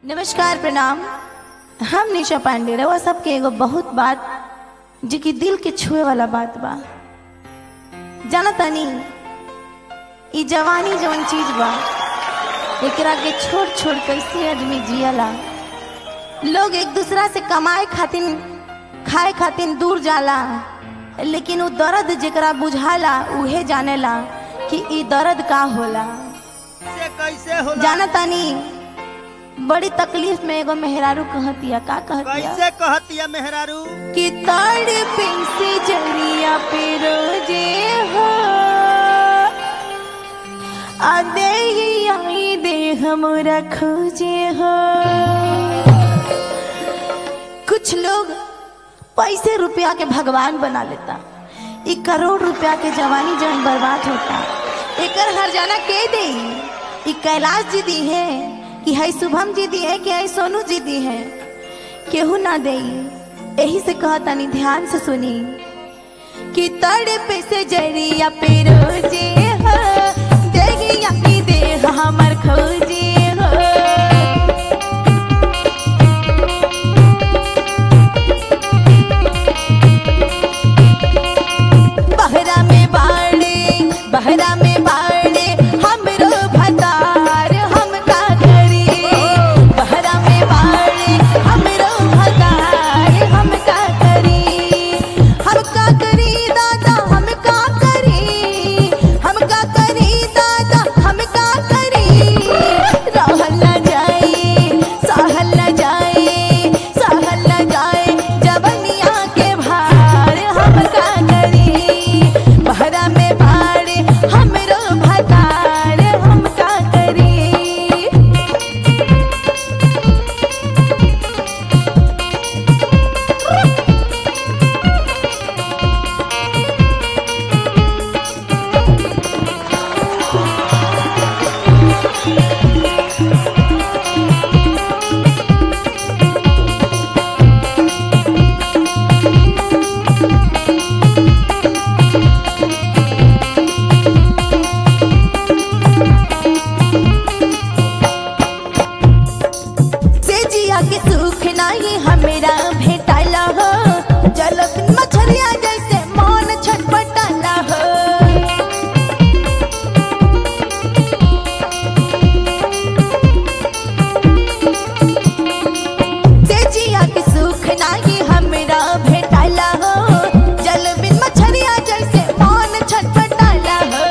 नमस्कार प्रणाम हम निशा पांडे रवा सबके एगो बहुत बात जो कि दिल के छुए वाला बात बा जाना तनी ई जवानी जवन चीज बा एकरा के छोड़ छोड़ कैसे आदमी जियला लोग एक दूसरा से कमाए खातिर खाए खातिर दूर जाला लेकिन उ दर्द जेकरा बुझाला उहे जानेला कि ई दर्द का होला से कैसे होला जाना तानी बड़ी तकलीफ में एगो मेहरारू कहतिया का कहतिया कैसे कहतिया मेहरारू कि ताड़ से जरिया पे रोजे हो आ दे आई दे हमरा खोजे हो कुछ लोग पैसे रुपया के भगवान बना लेता ई करोड़ रुपया के जवानी जवन बर्बाद होता एकर हर जाना के दे ई कैलाश जी दी है कि है शुभम जी दी है कि है सोनू जी दी है केहू ना दे यही से कहतानी ध्यान से सुनी कि तड़ पे से जरिया पे रोजे हो देगिया की देह हमर खोजे हो बहरा में बाड़े बहरा में बाड़े हमरो भतार हम का करी बहरा में बाड़े हमरो भतार हम का करी हम का करी दादा हम का करी हम का करी दादा हम का करी रहल न जाए सहल न जाए सहल न जाए जबनिया के भार हम का करी बहरा में भाड़े हमरो भतार हम का करी से जिया के सुख नाही हमरा भेटाला हो जल मछरिया जैसे मन छटपटाला हो से जिया के सुख नाही हमरा भेटाला हो जल बिन मछरिया जैसे मन छटपटाला हो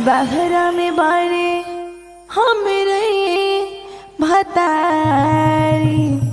बहरा में बाड़े हमरे भतारी